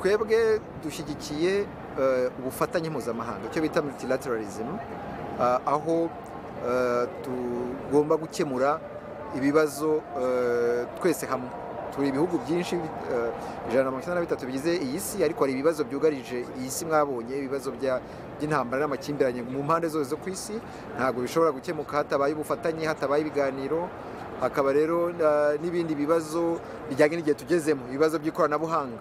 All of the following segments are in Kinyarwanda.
twebwe dushyigikiye ubufatanye mpuzamahanga icyo bita multilateralism aho tugomba gukemura ibibazo twese hamwe turi ibihugu byinshi ijana na mirongo icyenda na bitatu bigize iyi si ariko hari ibibazo byugarije iyi si mwabonye ibibazo by'intambara n'amakimbirane mu mpande zose zo ku isi ntabwo bishobora gukemuka hatabaye ubufatanye hatabaye ibiganiro hakaba rero n'ibindi bibazo bijyanye n'igihe tugezemo ibibazo by'ikoranabuhanga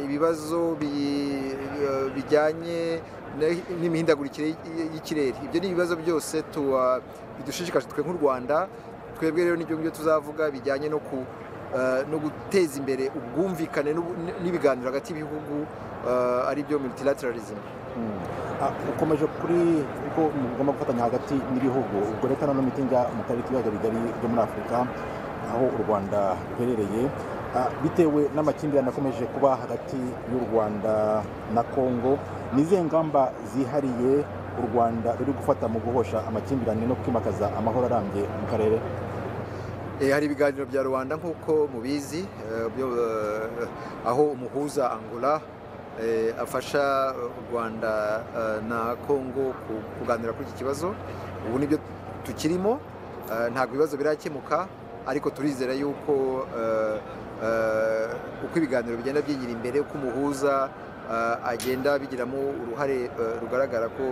ibibazo bijyanye n'imihindagurikire y'ikirere ibyo ni ibibazo byose bidushishikaje twe nk'u rwanda twebwe rero n'ibyo ngibyo tuzavuga bijyanye no guteza imbere ubwumvikane n'ibiganiro hagati y'ibihugu ari byo multilateralism ukomeje kuri ko mugomba gufatanya hagati n'ibihugu ubwo leta na mitingi mu karere k'ibiyaga bigari byo muri afurika aho u rwanda ruherereye bitewe n'amakimbirane akomeje kuba hagati y'u rwanda na kongo ni izihe ngamba zihariye u rwanda ruri gufata mu guhosha amakimbirane no kwimakaza amahoro arambye mu karere hari ibiganiro bya rubanda nk'uko mubizi aho umuhuza angola afasha u rwanda na kongo kuganira kuri iki kibazo ubu nibyo tukirimo ntabwo ibibazo birakemuka ariko turizera yuko uko ibiganiro bigenda byigira imbere uko umuhuza agenda bigiramo uruhare rugaragara ko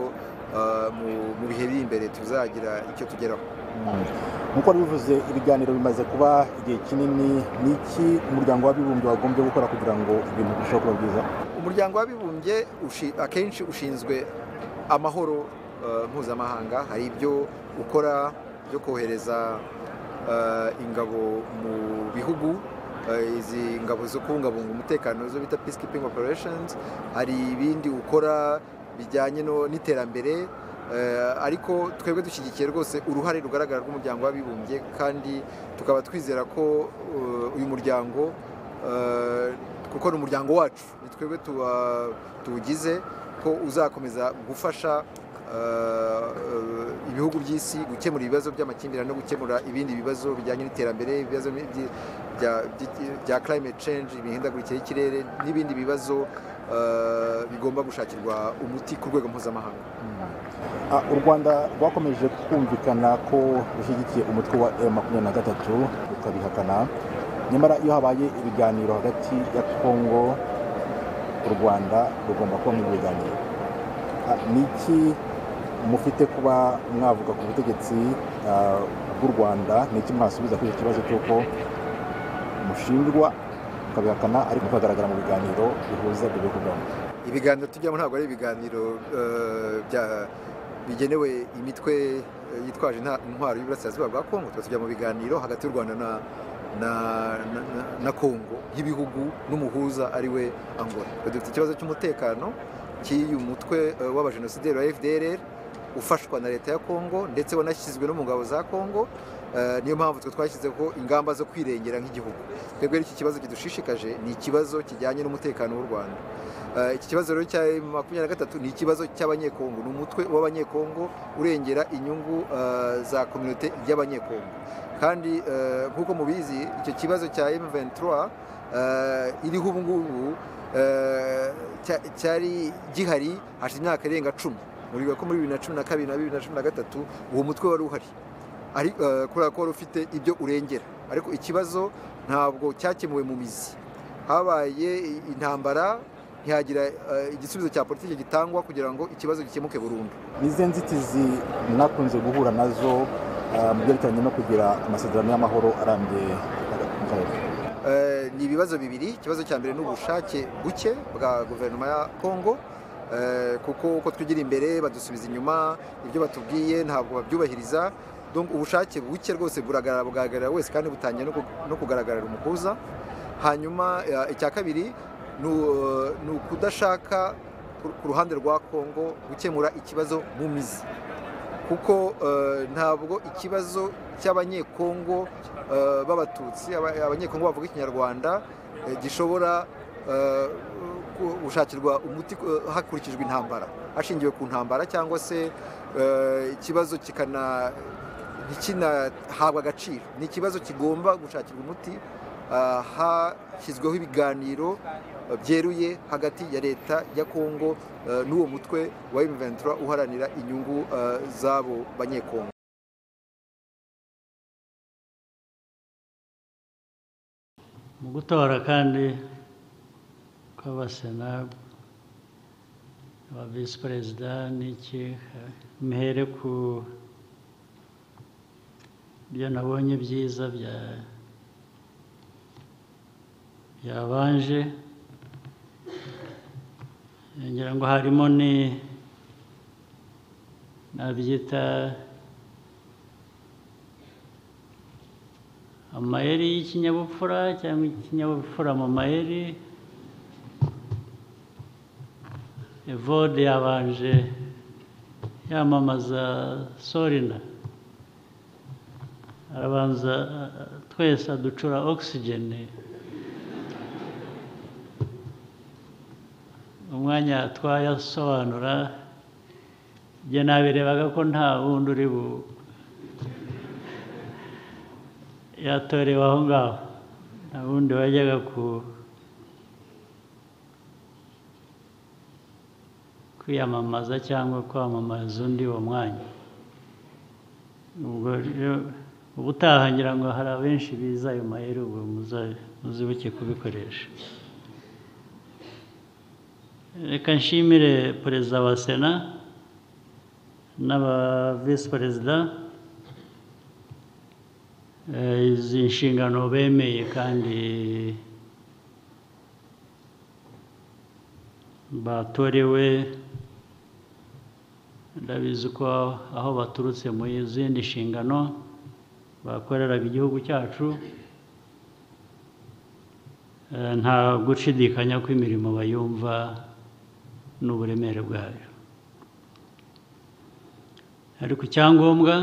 mu bihe biri imbere tuzagira icyo tugeraho nkuko bivuze ibiganiro bimaze kuba igihe kinini ni iki umuryango w'abibumbye wagombye gukora kugira ngo ibintu birusheho kuba byiza umuryango w'abibumbye akenshi ushinzwe amahoro mpuzamahanga hari ibyo ukora byo kohereza ingabo mu bihugu izi ngabo zo kubungabunga umutekano zo bita peacekeeping operations hari ibindi ukora bijyanye n'iterambere ariko twebwe dushyigikiye rwose uruhare rugaragara rw'umuryango w'abibumbye kandi tukaba twizera ko uyu muryango kuko ni umuryango wacu ni twebwe tuwugize ko uzakomeza gufasha ibihugu by'isi gukemura ibibazo by'amakimbirane no gukemura ibindi bibazo bijyanye n'iterambere ibibazo bya climate change imihindagurikire y'ikirere n'ibindi bibazo bigomba gushakirwa umuti ku rwego mpuzamahanga u rwanda rwakomeje kumvikana ko rushyigikiye umutwe wa m makumyabiri na gatatu rukabihakana nyamara iyo habaye ibiganiro hagati ya kongo u rwanda rugomba kuba mu biganiro ni iki mufite kuba mwavuga ku butegetsi bw'u rwanda ni iki mwasubiza kuri iki kibazo cy'uko mushinjwa mukabihakana ariko mukagaragara mu biganiro bihuza ibyo bihugu ibiganiro tujyamo ntabwo ari ibiganiro bigenewe imitwe yitwaje intwaro y'uburasirazuba bwa kongo tuba tujya mu biganiro hagati y'u rwanda na kongo nk'ibihugu n'umuhuza ari we angola dufite ikibazo cy'umutekano cy'uyu mutwe w'abajenosideri wa fdr ufashwa na leta ya kongo ndetse wanashyizwe no mu ngabo za kongo niyo mpamvu twe twashyizeho ingamba zo kwirengera nk'igihugu twebwe iki kibazo kidushishikaje ni ikibazo kijyanye n'umutekano w'u rwanda iki kibazo rero cya makumyabiri na gatatu ni ikibazo cy'abanyekongo ni umutwe w'abanyekongo urengera inyungu za kominote y'abanyekongo kandi nk'uko mubizi icyo kibazo cya M23 iriho ubu ngubu cyari gihari hashize imyaka irenga cumi muriga ko muri bibiri na cumi na kabiri na bibiri na cumi na gatatu uwo mutwe wari uhari kubera ko wari ufite ibyo urengera ariko ikibazo ntabwo cyakemuwe mu mizi habaye intambara ntihagira igisubizo cya politiki gitangwa kugira ngo ikibazo gikemuke burundu nize nzitizi mwakunze guhura nazo mu byerekeranye no kugira amasezerano y'amahoro arambye mu karere ni ibibazo bibiri ikibazo cya mbere ni ubushake buke bwa guverinoma ya kongo kuko uko twigira imbere badusubiza inyuma ibyo batubwiye ntabwo babyubahiriza ubushake buke rwose buragaragarira wese kandi butangiye no kugaragarira umuhuza hanyuma icya kabiri ni ukudashaka ku ruhande rwa kongo gukemura ikibazo mu mizi kuko ntabwo ikibazo cy'abanyekongo b'abatutsi abanyekongo bavuga ikinyarwanda gishobora gushakirwa umuti hakurikijwe intambara hashingiwe ku ntambara cyangwa se ikibazo kikanahabwa agaciro ni ikibazo kigomba gushakirwa umuti hashyizweho ibiganiro eh, byeruye hagati ya leta ya kongo eh, n'uwo mutwe wa M23 uharanira inyungu eh, z'abo banyekongo mu gutora kandi kw'abasena ba visi perezida n'iki mhere ku byo nabonye byiza bya byabanje ngira ngo harimo ni nabyita amayeri y'ikinyabupfura cyangwa ikinyabupfura mu mayeri evode yabanje yamamaza sorina arabanza a- a- twese aducura ogisijeni umwanya twayasobanura njye nabirebaga ko nta wundi uri bu yatorewe aho ngaho nta wundi wajyaga ku kwiyamamaza cyangwa kwamamaza undi uwo mwanya ubwo rero ubutaha ngira ngo hari abenshi biza ayo mahera ubwo muza- muzibuke kubikoresha reka nshimire perezida wa sena n'aba visi perezida Eh, izi nshingano bemeye kandi batorewe ndabizi ko aho baturutse mu zindi nshingano bakoreraga igihugu cyacu eh, nta gushidikanya ko imirimo bayumva n'uburemere bwayo ariko icyangombwa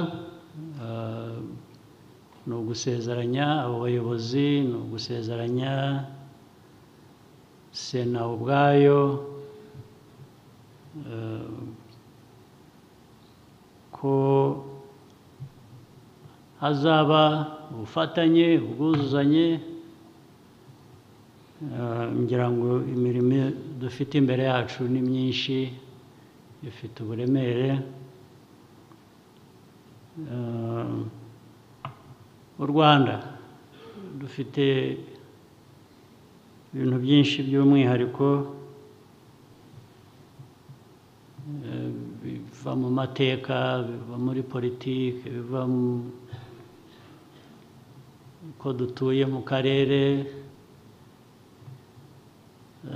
eh, ni ugusezeranya abo bayobozi ni ugusezeranya sena ubwayo eh, ko hazaba ubufatanye ubwuzuzanye eh, ngira ngo imirimo dufite imbere yacu ni myinshi ifite uburemere Eh, u rwanda dufite ibintu byinshi by'umwihariko eh, biva mu mateka biva muri politiki biva mu uko dutuye mu karere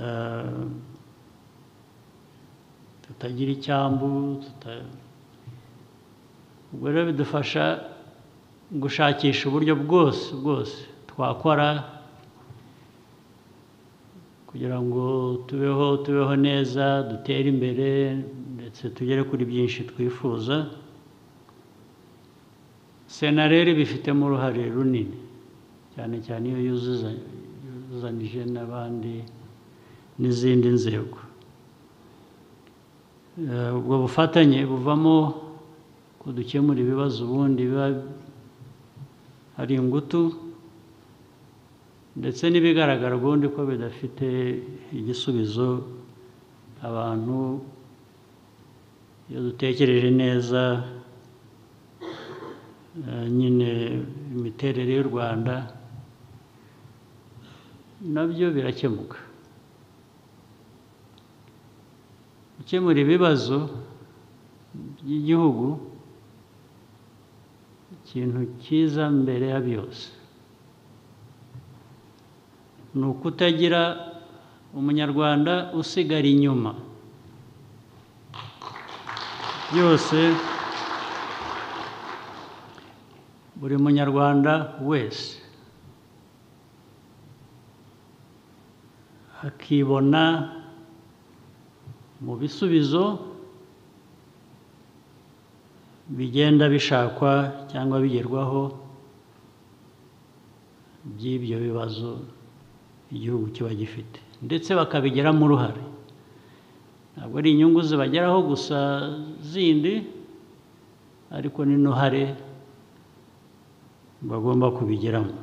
eh, tutagira icyambu tuta- ubwo rero bidufasha gushakisha uburyo bwose bwose twakora kugira ngo tubeho tubeho neza dutere imbere ndetse tugere kuri byinshi twifuza sena rero ibifitemo uruhare runini cyane cyane iyo yuzuza- yuzuzanije n'abandi n'izindi nzego Eh, ubwo bufatanye buvamo ko dukemura ibibazo ubundi biba hari ingutu ndetse n'ibigaragara ubundi ko bidafite igisubizo abantu iyo dutekereje neza eh, nyine imiterere y'u rwanda nabyo birakemuka gukemura ibibazo by'igihugu ikintu cyiza mbere ya byose ni ukutagira umunyarwanda usigara inyuma byose buri munyarwanda wese akibona mu bisubizo bigenda bishakwa cyangwa bigerwaho by'ibyo bibazo igihugu kiba gifite ndetse bakabigiramo uruhare ntabwo ari inyungu zibageraho gusa zindi ariko n'intuhare bagomba kubigiramo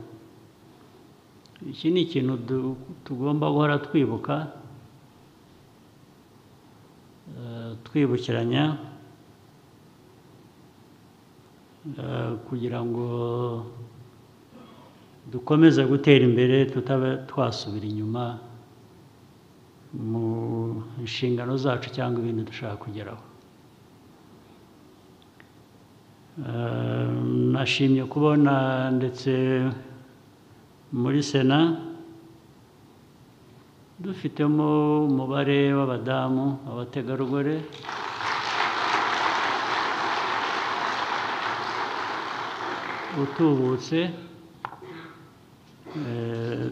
iki ni ikintu du- tugomba guhora twibuka eh, twibukiranya eh, kugira ngo dukomeze gutera imbere tutaba twasubira inyuma mu nshingano zacu cyangwa ibindi dushaka kugeraho Eh, nashimye kubona ndetse muri sena dufitemo umubare w'abadamu abategarugori utubutse Eh,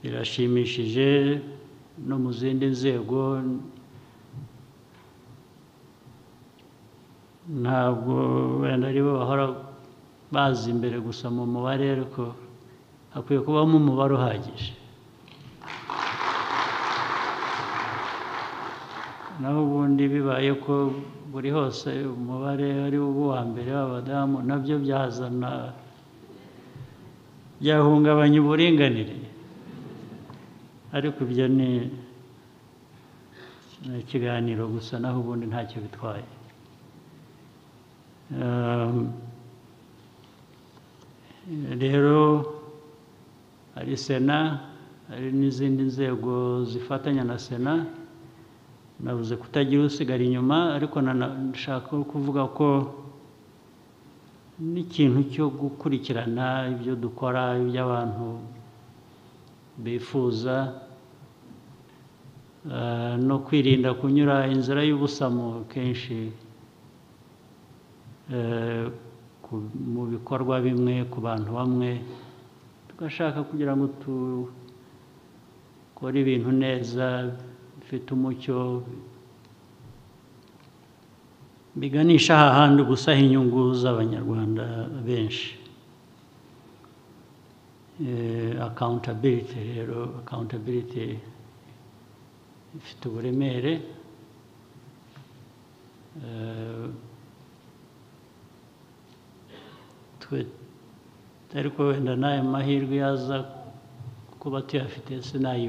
birashimishije no mu zindi nzego ntabwo wenda ari bo bahora baza imbere gusa mu mubare ariko hakwiye kubamo umubare uhagije naho ubundi bibaye ko buri hose umubare ari wo uwa mbere w'abadamu nabyo byazana byahungabanya uburinganire ariko ibyo ni ni ikiganiro gusa naho ubundi ntacyo bitwaye Um, rero hari sena hari n'izindi nzego zifatanya na sena nabuze kutagira usigara inyuma ariko nana- nshaka kuvuga ko n'ikintu cyo gukurikirana ibyo dukora ibyo abantu bifuza eh, no kwirinda kunyura inzira y'ubusamo kenshi eh, ku- mu bikorwa bimwe ku bantu bamwe tugashaka kugira ngo dukore ibintu neza bifite umucyo biganisha hahandi gusaha inyungu z'abanyarwanda benshi akawuntabiliti rero akawuntabiliti ifite uburemere eh, twe ariko wenda n'ayo mahirwe yaza kuba tuyafite sinayo